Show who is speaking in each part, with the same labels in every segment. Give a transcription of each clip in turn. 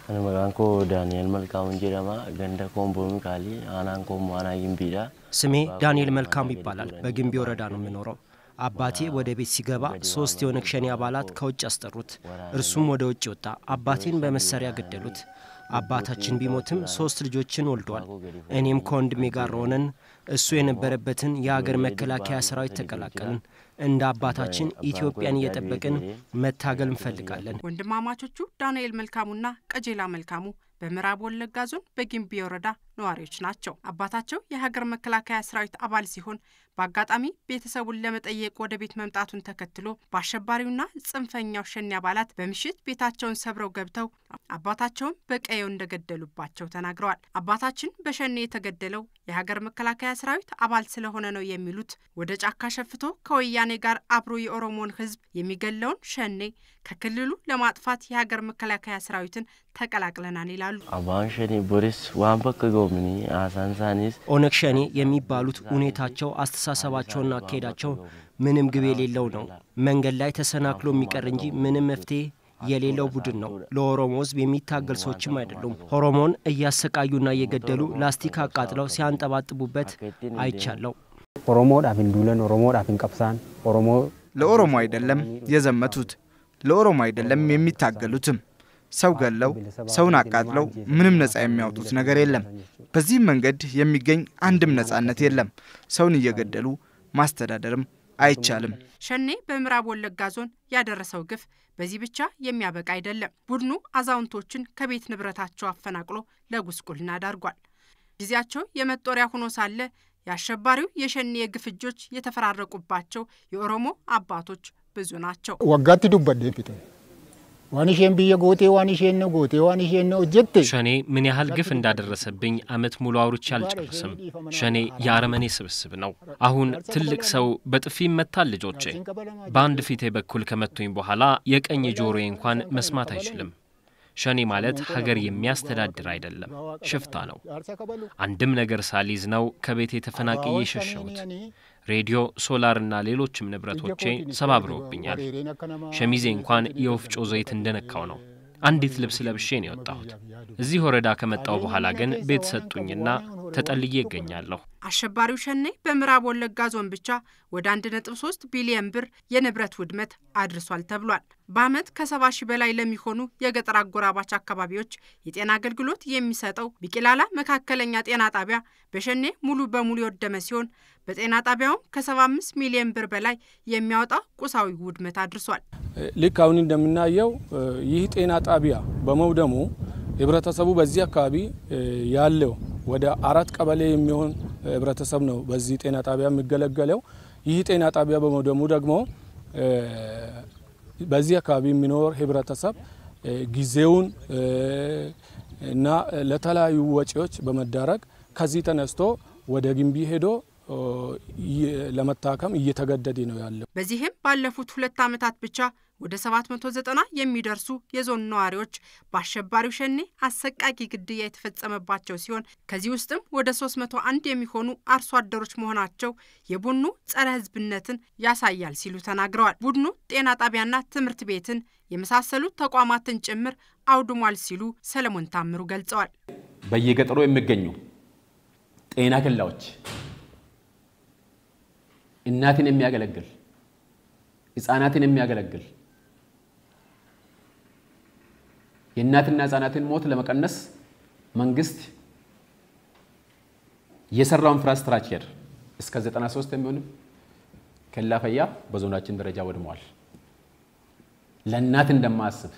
Speaker 1: Ani maqaan koo Daani'el Malkaamuun jedhama. Ganda Koombo Mikaali aanaan ኮሞ አና ግንቢዳ
Speaker 2: ስሜ ዳንኤል መልካሙ ይባላል። በግንቢ ወረዳ ነው የምኖረው። አባቴ ወደ ቤት ሲገባ ሶስት የኦነግ ሸኔ አባላት ከውጭ አስጠሩት። እርሱም ወደ ውጭ ወጣ። አባቴን በመሳሪያ ገደሉት። አባታችን ቢሞትም ሶስት ልጆችን ወልዷል። እኔም ከወንድሜ ጋር ሆነን እሱ የነበረበትን የአገር መከላከያ ሰራዊት ተቀላቀልን። እንደ አባታችን ኢትዮጵያን እየጠበቅን መታገል እንፈልጋለን።
Speaker 3: ወንድማማቾቹ ዳንኤል መልካሙና ቀጀላ መልካሙ በምዕራብ ወለጋ ዞን በጊምቢ ወረዳ ነዋሪዎች ናቸው። አባታቸው የሀገር መከላከያ ሰራዊት አባል ሲሆን በአጋጣሚ ቤተሰቡን ለመጠየቅ ወደ ቤት መምጣቱን ተከትሎ በአሸባሪውና ጽንፈኛው ሸኔ አባላት በምሽት ቤታቸውን ሰብረው ገብተው አባታቸውን በቀየው እንደገደሉባቸው ተናግረዋል። አባታችን በሸኔ የተገደለው የሀገር መከላከያ ሰራዊት አባል ስለሆነ ነው የሚሉት ወደ ጫካ ሸፍቶ ከወያኔ ጋር አብሮ የኦሮሞን ሕዝብ የሚገለውን ሸኔ ከክልሉ ለማጥፋት የሀገር መከላከያ ሰራዊትን ተቀላቅለናል ይላሉ።
Speaker 1: አባን ሸኔ ቦሪስ ዋን በከ ገውምኒ አሳን ሳኒስ
Speaker 2: ኦነግ ሸኔ የሚባሉት ሁኔታቸው፣ አስተሳሰባቸውና አካሄዳቸው ምንም ግብ የሌለው ነው። መንገድ ላይ ተሰናክሎ የሚቀር እንጂ ምንም መፍትሄ የሌለው ቡድን ነው። ለኦሮሞ ህዝብ የሚታገል ሰዎችም አይደሉም። ኦሮሞን እያሰቃዩና እየገደሉ ላስቲክ አቃጥለው ሲያንጠባጥቡበት አይቻለው።
Speaker 4: ኦሮሞodhaaf hin duulan ኦሮሞodhaaf hin qabsaan ኦሮሞ
Speaker 5: ለኦሮሞ አይደለም የዘመቱት፣ ለኦሮሞ አይደለም የሚታገሉትም። ሰው ገለው ሰውን አቃጥለው ምንም ነፃ የሚያወጡት ነገር የለም። በዚህም መንገድ የሚገኝ አንድም ነፃነት የለም። ሰውን እየገደሉ ማስተዳደርም አይቻልም።
Speaker 3: ሸኔ በምዕራብ ወለጋ ዞን ያደረሰው ግፍ በዚህ ብቻ የሚያበቃ አይደለም። ቡድኑ አዛውንቶችን ከቤት ንብረታቸው አፈናቅሎ ለጉስቁልና ዳርጓል። ጊዜያቸው የመጦሪያ ሆኖ ሳለ የአሸባሪው የሸኔ የግፍ እጆች የተፈራረቁባቸው የኦሮሞ አባቶች ብዙ ናቸው።
Speaker 6: waggaatti dubbadhee fite waan isheen biyya gootee waan isheen na gootee waan isheen na hojjette
Speaker 7: ሸኔ ምን ያህል ግፍ እንዳደረሰብኝ አመት ሙሉ አውርቼ አልጨርስም። ሸኔ የአረመኔ ስብስብ ነው። አሁን ትልቅ ሰው በጥፊ ይመታል። ልጆቼ በአንድ ፊቴ በኩል ከመቱኝ በኋላ የቀኝ ጆሮዬ እንኳን መስማት አይችልም። ሸኔ ማለት ሀገር የሚያስተዳድር አይደለም፣ ሽፍታ ነው። አንድም ነገር ሳሊዝ ነው ከቤቴ ተፈናቅዬ የሸሸሁት። ሬዲዮ፣ ሶላርና ሌሎችም ንብረቶቼ ሰባብረውብኛል። ሸሚዜ እንኳን የወፍጮ ዘይት እንደነካው ነው። አንዲት ልብስ ለብሼ ነው የወጣሁት። እዚህ ወረዳ ከመጣው በኋላ ግን ቤት ሰጡኝና ተጠልዬ እገኛለሁ።
Speaker 3: አሸባሪው ሸኔ በምዕራብ ወለጋ ዞን ብቻ ወደ 1.3 ቢሊየን ብር የንብረት ውድመት አድርሷል ተብሏል። በዓመት ከሰባ ሺህ በላይ ለሚሆኑ የገጠር አጎራባች አካባቢዎች የጤና አገልግሎት የሚሰጠው ቢቂላላ መካከለኛ ጤና ጣቢያ በሸኔ ሙሉ በሙሉ የወደመ ሲሆን በጤና ጣቢያውም ከ75 ሚሊዮን ብር በላይ የሚያወጣ ቁሳዊ ውድመት አድርሷል።
Speaker 8: ልክ አሁን እንደምናየው ይህ ጤና ጣቢያ በመውደሙ ህብረተሰቡ በዚህ አካባቢ ያለው ወደ አራት ቀበሌ የሚሆን ህብረተሰብ ነው በዚህ ጤና ጣቢያ የሚገለገለው። ይህ ጤና ጣቢያ በመውደሙ ደግሞ በዚህ አካባቢ የሚኖር ህብረተሰብ ጊዜውን እና ለተለያዩ ወጪዎች በመዳረግ ከዚህ ተነስቶ ወደ ግንቢ ሄዶ ለመታከም እየተገደደ ነው ያለው።
Speaker 3: በዚህም ባለፉት ሁለት ዓመታት ብቻ ወደ 790 የሚደርሱ የዞን ነዋሪዎች በአሸባሪው ሸኔ አሰቃቂ ግድያ የተፈጸመባቸው ሲሆን ከዚህ ውስጥም ወደ 301 የሚሆኑ አርሶ አደሮች መሆናቸው የቡድኑ ጸረ ህዝብነትን ያሳያል ሲሉ ተናግረዋል። ቡድኑ ጤና ጣቢያና ትምህርት ቤትን የመሳሰሉት ተቋማትን ጭምር አውድሟል ሲሉ ሰለሞን ታምሩ ገልጸዋል።
Speaker 9: በየገጠሩ የሚገኙ ጤና ኬላዎች እናትን የሚያገለግል ህጻናትን የሚያገለግል የእናትና ህጻናትን ሞት ለመቀነስ መንግስት የሰራው ኢንፍራስትራክቸር እስከ 93 የሚሆን ኬላ ፈያ በዞናችን ደረጃ ወድመዋል። ለእናት እንደማያስብ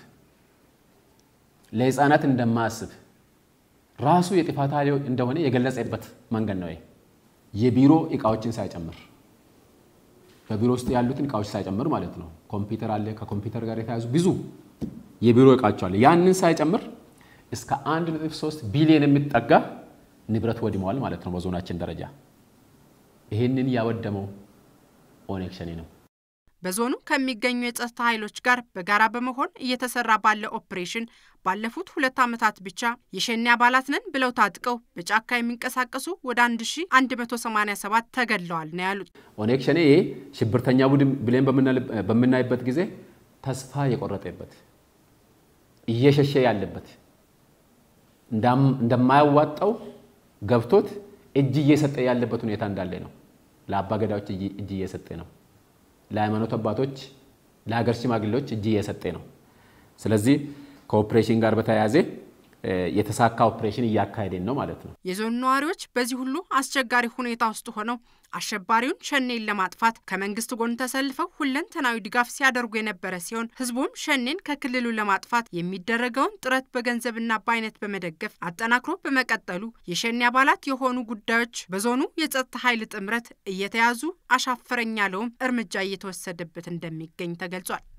Speaker 9: ለህፃናት እንደማያስብ ራሱ የጥፋት ኃይል እንደሆነ የገለጸበት መንገድ ነው። የቢሮ እቃዎችን ሳይጨምር በቢሮ ውስጥ ያሉትን እቃዎች ሳይጨምር ማለት ነው። ኮምፒውተር አለ፣ ከኮምፒውተር ጋር የተያዙ ብዙ የቢሮ እቃዎች አለ። ያንን ሳይጨምር እስከ 1.3 ቢሊዮን የሚጠጋ ንብረት ወድመዋል ማለት ነው በዞናችን ደረጃ። ይህንን ያወደመው ኦነግ ሸኔ ነው።
Speaker 3: በዞኑ ከሚገኙ የጸጥታ ኃይሎች ጋር በጋራ በመሆን እየተሰራ ባለ ኦፕሬሽን ባለፉት ሁለት ዓመታት ብቻ የሸኔ አባላት ነን ብለው ታጥቀው በጫካ የሚንቀሳቀሱ ወደ 1187 ተገድለዋል ነው ያሉት።
Speaker 9: ኦነግ ሸኔ ሽብርተኛ ቡድን ብለን በምናይበት ጊዜ ተስፋ የቆረጠበት እየሸሸ ያለበት እንደማያዋጣው ገብቶት እጅ እየሰጠ ያለበት ሁኔታ እንዳለ ነው። ለአባ ገዳዎች እጅ እየሰጠ ነው። ለሃይማኖት አባቶች፣ ለሀገር ሽማግሌዎች እጅ እየሰጠ ነው። ስለዚህ ከኦፕሬሽን ጋር በተያያዘ የተሳካ ኦፕሬሽን እያካሄድን ነው ማለት ነው።
Speaker 3: የዞኑ ነዋሪዎች በዚህ ሁሉ አስቸጋሪ ሁኔታ ውስጥ ሆነው አሸባሪውን ሸኔን ለማጥፋት ከመንግስት ጎን ተሰልፈው ሁለንተናዊ ድጋፍ ሲያደርጉ የነበረ ሲሆን ህዝቡም ሸኔን ከክልሉ ለማጥፋት የሚደረገውን ጥረት በገንዘብና በአይነት በመደገፍ አጠናክሮ በመቀጠሉ የሸኔ አባላት የሆኑ ጉዳዮች በዞኑ የጸጥታ ኃይል ጥምረት እየተያዙ አሻፈረኝ ያለውም እርምጃ እየተወሰደበት እንደሚገኝ ተገልጿል።